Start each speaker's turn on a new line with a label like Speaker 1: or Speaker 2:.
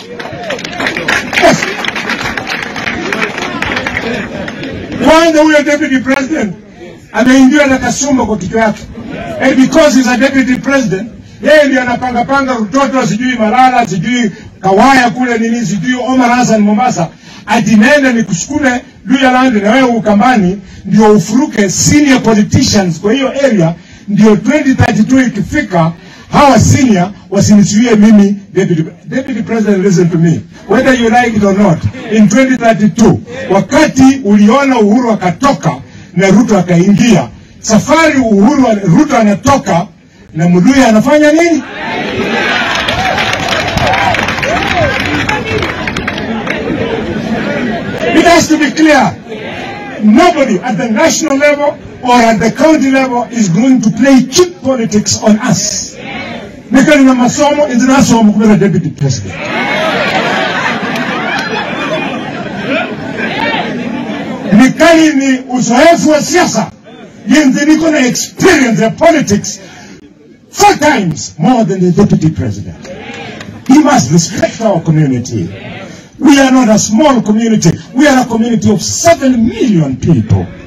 Speaker 1: Yes. Kwanza huyo deputy president ameingiwa na kasumba kwa kichwa yake. And because he's a deputy president, yeye ndiye anapanga panga Rutoto, sijui Malala, sijui Kawaya kule nini, sijui Omar Hassan Mombasa, ati nenda nikusukume Luyaland na wewe Ukambani ndio ufuruke senior politicians kwa hiyo area, ndio 2032 ikifika hawa senior wasinisuie mimi deputy, deputy president listen to me whether you like it or not in 2032 wakati uliona Uhuru akatoka na Ruto akaingia safari Uhuru Ruto anatoka na Muluya anafanya nini It has to be clear. Nobody at the national level or at the county level is going to play cheap politics on us. Nikali na masomo inzinasoma kubera deputy president. Nikali ni uzoefu wa siasa. Yenze niko na experience ya politics four times more than the deputy president. He must respect our community. We are not a small community. We are a community of seven million people.